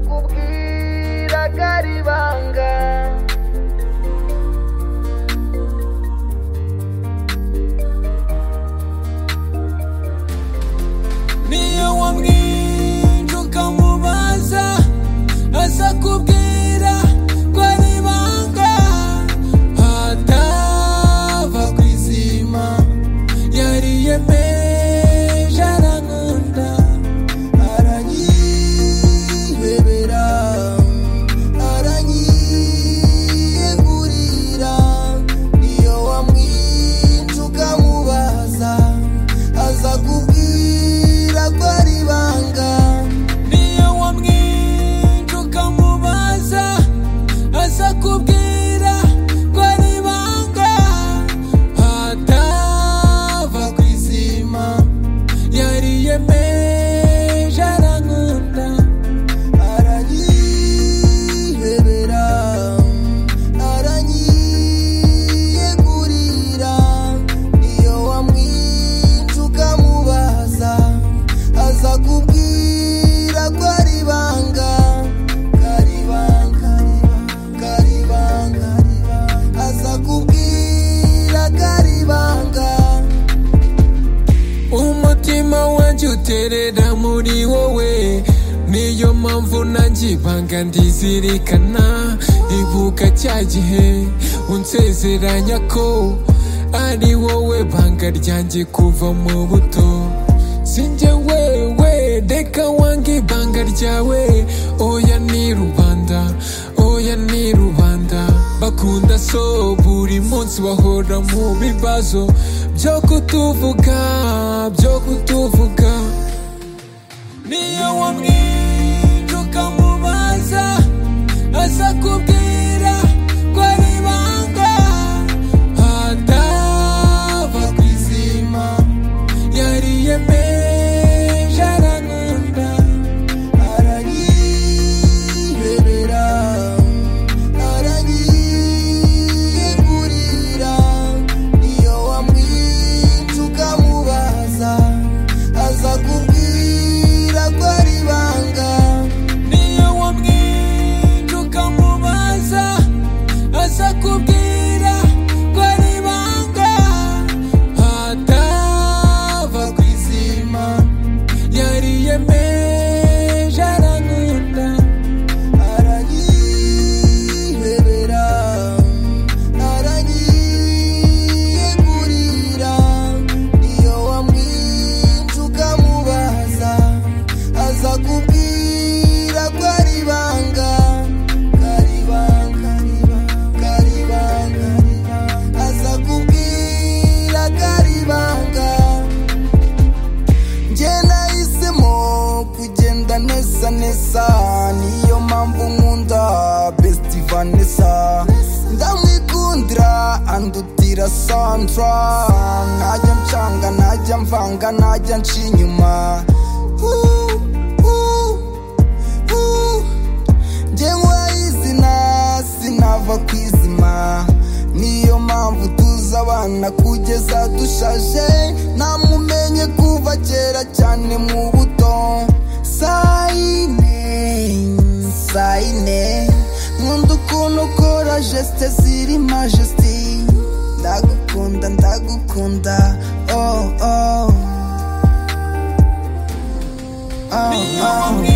nzakubwira karibanga niyo wamwinje ukamubaza azakubwira ko ari ibanga hatava ku izima yariyemeje arankunda aranyibebera aranyiyegurira niyo wamwinje ukamubaza azakubwira ko ari ibanga niyo wamwinje ukamubaza azakubwira ko ari ibanga hatava ku izima yariyemeje arankunda aranyihebera aranyiyegurira iyo wamwinje ukamubaza azakubwira ko ari ibanga karibanga karibanga azakubwira karibanga umutima wanjye uterera muri wowe niyo mpamvu nanjye ibanga ndizirikana ibuka cya gihe unsezeranya ko ari wowe banga ryanjye kuva mu buto sinjye wewe reka wange ibanga ryawe oya ni rubanda oya ni rubanda bakunda so buri munsi bahora mu bibazo byo kutuvuga byo kutuvuga niyo wamwinje ukamubaza azakubwira ko ari ibanga hatava ku izima yariyemeje arankunda aranyibebera aranyiyegurira iyo wamwinje ukamubaza azakubwira ko ari ibanga niyo wamwinje ukamubaza azakubwira ko ari ibanga hatava ku izima yariyemeje arankunda aranyihebera aranyiyegurira iyo wamwinje ukamubaza azakubwira ko ari ibanga karibanga karibanga azakubwira karibanga njye nahisemo kugenda nesa nesa niyo mpamvu nkunda besiti vanessa ndamwikundira andutira sandra najya ncanga najya mvanga najya nca inyuma Uh, uh, uh. njyewe izina sinava ku izima niyo mpamvu tuzi abana kugeza dushaje namumenye kuva kera cyane mu buto sayine sayine nkunda ukuntu ukora jesite ziri majesiti ndagukunda ndagukunda oh oh oh oh